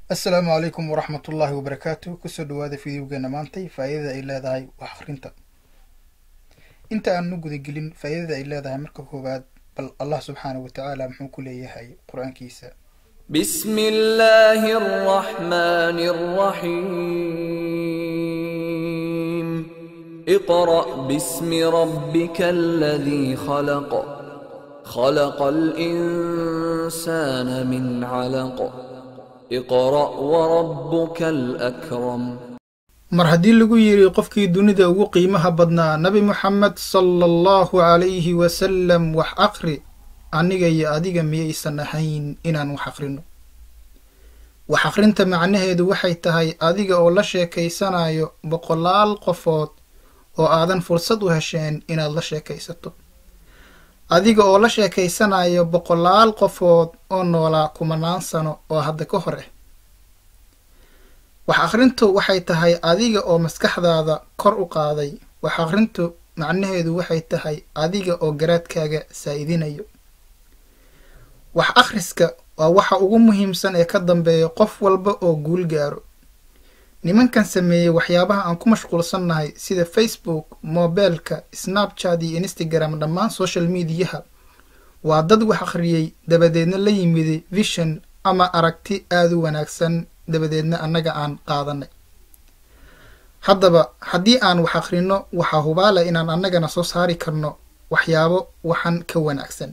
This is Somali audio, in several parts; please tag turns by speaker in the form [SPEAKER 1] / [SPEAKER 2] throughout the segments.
[SPEAKER 1] assalaamu calaykum waraxmatullaahi wabarakaatu kusoo dhawaada fideogeena maantay faa'iidada ay leedahay wax akhrinta inta aan u gudagelin faa'iidada ay leedahay marka koowaad bal allah subxaanahu wa tacaala muxuu ku leeyahay qur-aankiisa
[SPEAKER 2] بسم الله الرحمن الرحيم اقرأ باسم ربك الذي خلق خلق الإنسان من علق اقرأ وربك الأكرم
[SPEAKER 1] mar haddii lagu yidhi qofkii dunida ugu qiimaha badnaa nabi moxamed sala allahu calayhi wasalam wax aqri aniga iyo adiga miyaysan ahayn inaan wax aqrino wax aqrinta macnaheedu waxay tahay adiga oo la sheekaysanayo boqolaal qofood oo aadan fursad u hesheen inaad la sheekaysato adiga oo la sheekaysanayo boqolaal qofood oo noolaa kumanaan sano oo hadda ka hor ah wax akhrintu waxay tahay adiga oo maskaxdaada kor u qaaday wax akhrintu macnaheedu waxay tahay adiga oo garaadkaaga saa'idinayo wax akhriska waa waxa ugu muhiimsan ee ka dambeeya qof walba oo guul gaaro nimankan sameeyey waxyaabaha aan ku mashquulsannahay sida facebook mobeelka snapchat iyo instagram dhammaan social mediyaha waa dad wax akhriyey dabadeedna la yimiday vision ama aragti aada u wanaagsan dabadeedna annaga aan qaadanay haddaba haddii aan wax akhrino waxaa hubaala inaan annagana soo saari karno waxyaabo waxan ka wanaagsan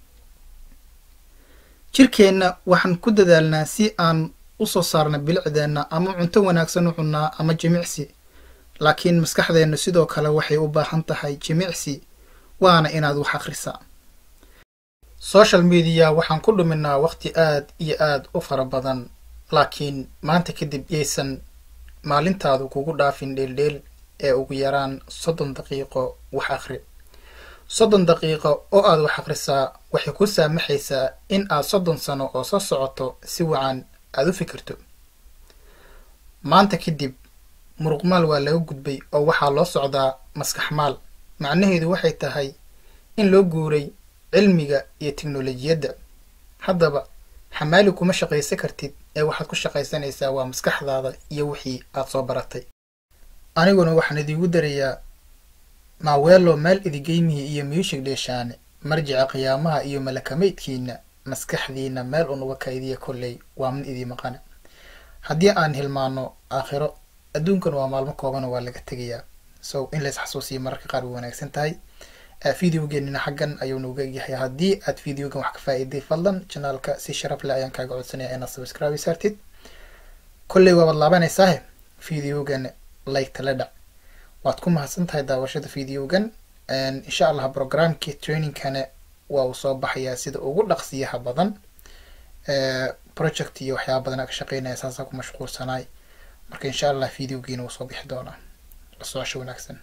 [SPEAKER 1] jirkeenna waxaan ku dadaalnaa si aan u soo saarna bilicdeenna ama cunto wanaagsan u cunnaa ama jimicsi laakiin maskaxdeenna sidoo kale waxay u baahan tahay jimicsi waana inaad wax akhrisaa social media waxaan ku dhuminaa waqti aad iyo aad u fara badan laakiin maanta kadib yaysan maalintaadu kugu dhaafin dheeldheel ee ugu yaraan soddon daqiiqo wax akhri soddon daqiiqo oo aad wax akhrisaa waxay ku saamaxaysaa in aad soddon sano oo soo socoto si wacan aad u fikirto maanta kadib muruqmaal waa laga gudbay oo waxaa loo socdaa maskaxmaal macnaheedu waxay tahay in loo guuray cilmiga iyo teknolojiyadda haddaba xamaali kuma shaqaysan kartid ee waxaad ku shaqaysanaysaa waa maskaxdaada iyo wixii aad soo baratay aniguna waxaan idiigu darayaa maaweelo maal idigeymihi iyo miyushig dheeshaane marjica qiyaamaha iyo malakamaydkiina maskaxdiina meel unuga kaydiya kolley waa mid idii maqana haddii aan hilmaano aakhiro adduunkan waa maalmo koobana waa laga tegayaa so in lays xasuusiyo mararka qaar way wanaagsan tahay videogeenina xaggan ayuu nooga egyahay haddii aad videogan wax ka faa'iiday fadlan janaalka si sharaf leh ayaan kaaga codsanaya inaad subscribe saartid kolley waabaad laabanaysaah videogan like tala dhac waad ku mahadsan tahay daawashada videogan insha allah programkii trainingkana waa uu soo baxayaa sida ugu dhaqsiyaha badan project iyo waxyaaba badan aa ka shaqeynaya saasaa ku mashquulsanaay marka insha allah videogiina wuu soo bixi doonaa la socosho wanaagsan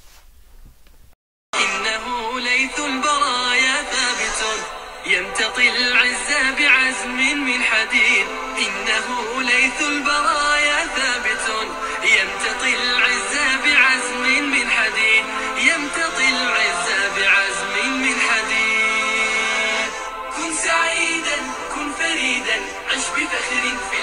[SPEAKER 3] إنه ليث البرايا ثابت يمتطي العز بعزم من حديد إنه ليث البرايا ثابت يمتطي العز بعزم من حديد يمتطي العز بعزم من حديد كن سعيدا كن فريدا عش بفخر في